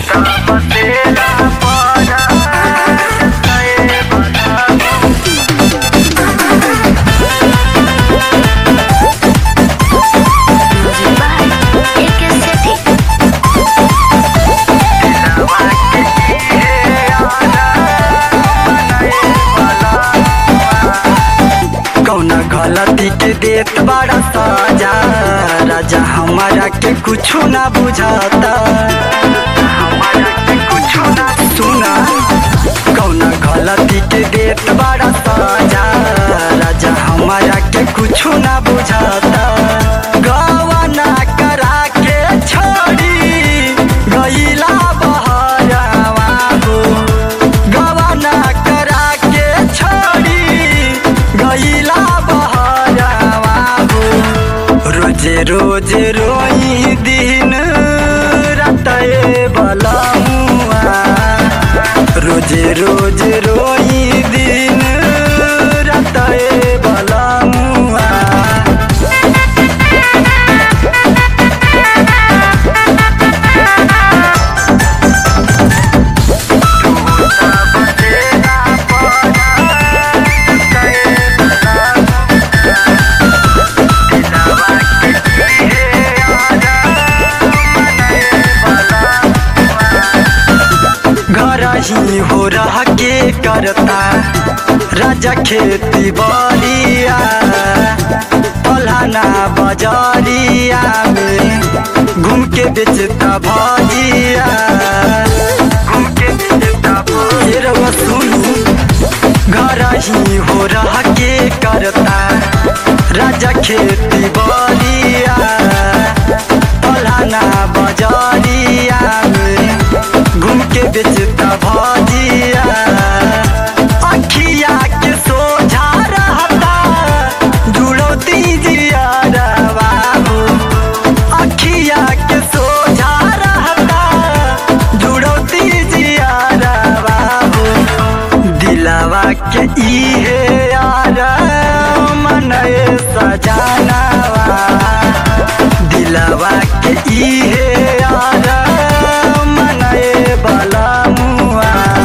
कौना गलती के देत बड़ा सजा राजा हमारा के कुछो ना बुझाता हमारा के कुछो ना सुना कौना गलती के देत बड़ा सजा राजा हमारा के कुछो ना बुझाता गवाना करा के छोड़ी गईला बहरावा हो गवाना करा के छोड़ी गईला बहरावा हो रोजे रोजे रोई दिन रतए बलमुआ रोजे रोजे रोई दिन रतए बलमुआ घर ही हो रह के करता राजा खेती बलिया पलाना बजरिया में घूम के बेचता भजिया घूम के बेचता भजिया सुनू घर ही हो रह के करता राजा खेती बलिया पलाना बजरिया में घूम के बेचता भजिया अखिया के सोझा रहता जुड़ो दीजिया बाबू अखिया के सोझा रहता जुड़ो दीजिया बाबू दिलावा के इहे यार मनए सजानावा दिलावा के इहे यार मनए बलमुआ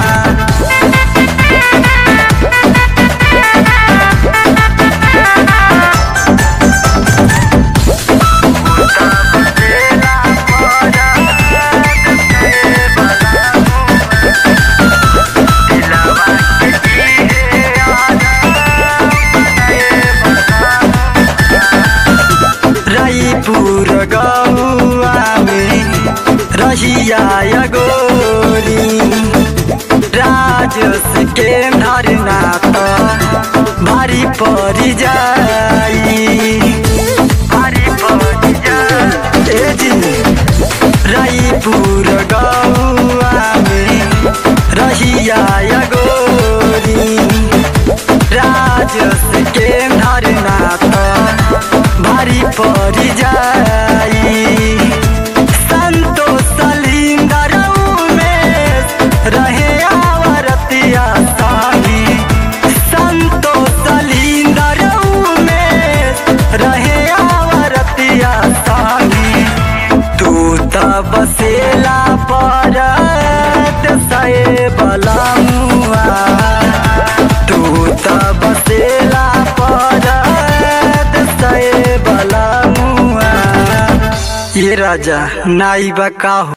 राईपुर गौआ में रहिया या गोरी राजस के धरना तो भारी पड़ जाई भारी पड़ जाई ए जी राईपुर गौआ में रहिया या गोरी राजस के धरना तो भारी पड़ जाई संतोष सलिंदर में रहे आवरतिया साही संतोष सलिंदर में रहे आवरतिया साही तू त बसेला परत सए बलमुआ तू त बसेला परत सए बलमुआ ये राजा नाई बा का हो